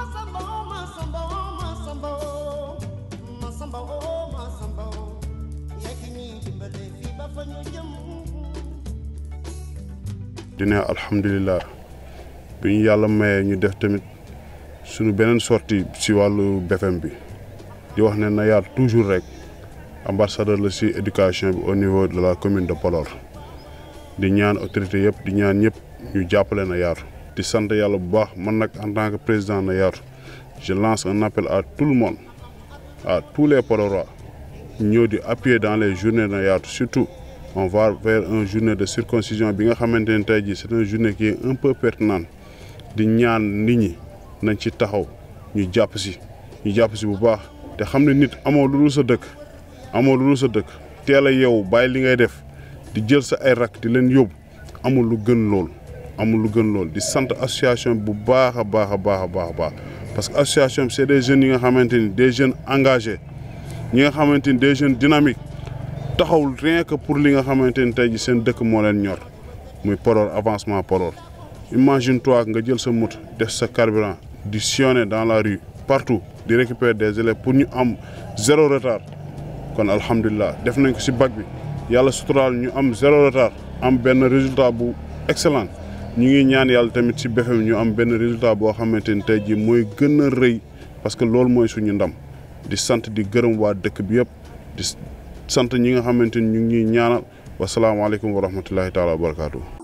Masamba oh Masamba oh Masamba oh Masamba oh Masamba oh yaa ki ñuy dimbale fii ba fa ñu jëm di ne alhamdulilah bi ñu yàlla mayee ñu def tamit suñu beneen sortie si wàllu BFM bi di wax ne na yaat toujours rek ambassadeur la si éducation bi au niveau de la commune de Podor di ñaan autorité yëpp di ñaan ñëpp ñu jàppale na yaatu di sant yàlla bu baax man nag en tant que président na yaatu je lance un appel à tout le monde à tous les Podorois ñëw di appuyer dans les journées na yaatu surtout on va vers un journée de circoncision bi nga xamante ne tey jii c'est une journée qui est un peu pertinente di ñaan nit ñi nañ ci taxaw ñu jàpp si ñu jàpp si bu baax te xam ne nit amoo lu dul sa dëkk amoo lu dul sa dëkk teel a yeewu bàyyi li ngay def di jël sa ay rak di leen yóbbu amul lu gën lool amul lu gën lool di sant association bu baax a baax a baax a baax a baax parce que association bi c'est des jeunes yi nga xamante ni des jeunes engagés ñi nga xamante ni des jeunes dynamiques taxawul rien que pour li nga xamante ni tey ji seen dëkk moo leen ñor muy Podor avancement Podor imagine toi nga jël sa moto def sa carburant di sillonner dans la rue partout di récupérer des élèves pour ñu am zéro retard kon alhamdulilah def nañ ko si bac bi yàlla suturaal ñu am zéro retard am benn résultat bu excellent ñu ngi ñaan yàlla tamit si BFM ñu am benn résultat boo xamante ni tey jii mooy gën a rëy parce que loolu mooy suñu ndam di sant di gërëm waa dëkk bi yëpp di sant ñi nga xamante ni ñu ngi ñuy ñaanal wasalaamaaleykum wa rahmatullahi taala wa barakaatu.